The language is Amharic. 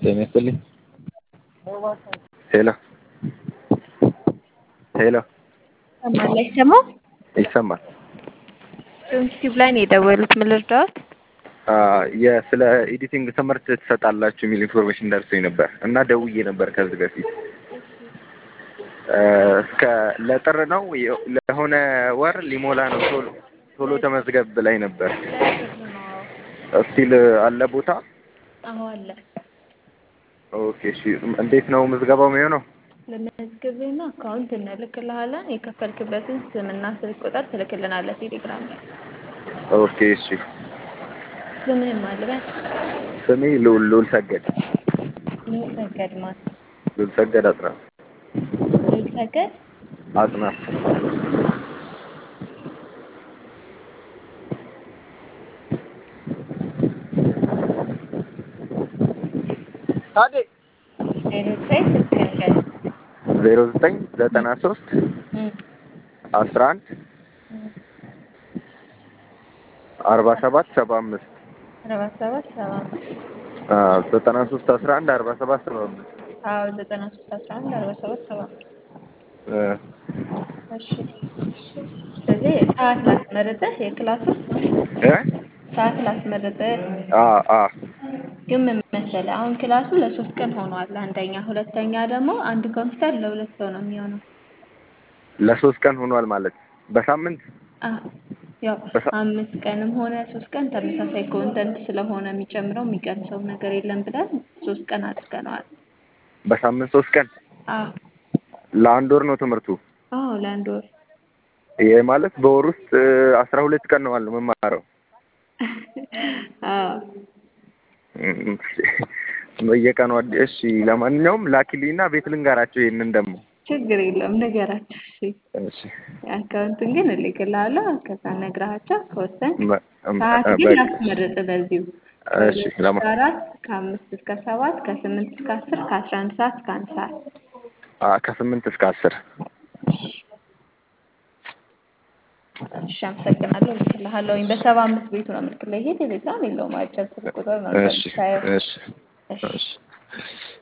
ጤና ይስጥልኝ። ሄሎ ሄሎ ይሰማል አይሰማም? ይሰማል። ዩቲዩብ ላይ ነው የደወሉት። ምን ልርዳዎት? የስለ ኤዲቲንግ ትምህርት ትሰጣላችሁ የሚል ኢንፎርሜሽን ደርሶኝ ነበር እና ደውዬ ነበር ከዚህ በፊት እስከ ለጥር ነው ለሆነ ወር ሊሞላ ነው ቶሎ ቶሎ ተመዝገብ ላይ ነበር። ስቲል አለ ቦታ? አዎ አለ። ኦኬ እሺ። እንዴት ነው ምዝገባው የሚሆነው? ለመዝገብና አካውንት እንልክልሃለን። የከፈልክበትን ስምና ስልክ ቁጥር ትልክልናለህ ቴሌግራም ላይ። ኦኬ እሺ። ስምህን ማልበል ስሜ ልዑል ልዑል ሰገድ ልዑል ሰገድ ማን? ልዑል ሰገድ አጥናፍ ልዑል ሰገድ አጥናፍ ታዴ ዜሮ ዘጠኝ ስልክህን ገድ ዜሮ ዘጠኝ ዘጠና ሶስት አስራ አንድ አርባ ሰባት ሰባ አምስት አርባ ሰባት ሰባ አምስት ዘጠና ሶስት አስራ አንድ አርባ ሰባት ሰባ አምስት አዎ ዘጠና ሶስት አስራ አንድ አርባ ሰባት ሰባ አምስት እሺ። ስለዚህ ሰዓት ላስመርጥህ የክላሱን ሰዓት ላስመርጥህ ግን ምን መሰለህ አሁን ክላሱ ለሶስት ቀን ሆኗል። አንደኛ፣ ሁለተኛ ደግሞ አንድ ኮምፒውተር ለሁለት ሰው ነው የሚሆነው። ለሶስት ቀን ሆኗል ማለት በሳምንት አዎ ያው አምስት ቀንም ሆነ ሶስት ቀን ተመሳሳይ ኮንተንት ስለሆነ የሚጨምረው የሚቀንሰው ነገር የለም ብለን ሶስት ቀን አድርገነዋል። በሳምንት ሶስት ቀን አዎ ለአንድ ወር ነው ትምህርቱ። አዎ ለአንድ ወር ይሄ ማለት በወር ውስጥ አስራ ሁለት ቀን ነው አለው መማረው። አዎ በየቀኑ እሺ። ለማንኛውም ላኪልኝና ቤት ልንገራቸው ይሄንን ደግሞ ችግር የለውም ንገራቸው። እሺ እሺ አካውንቱን ግን እልክልሃለሁ። ከዛ ነግረሃቸው ከወሰን በ- ሰዓት በ- ግን በ- ላስመርጥ በዚሁ እሺ ለማ ከአራት ከአምስት እስከ ሰባት ከስምንት እስከ አስር ከአስራ አንድ ሰዓት እስከ አንድ ሰዓት አ- ከስምንት እስከ አስር እሺ አመሰግናለሁ። እልክልሃለሁኝ በሰባ አምስት ቤቱ ነው የምልክልህ። ይሄ ቴሌግራም የለውም አጭር ስልክ ቁጥር ነው እሺ እንደምታየው። እሺ እሺ እሺ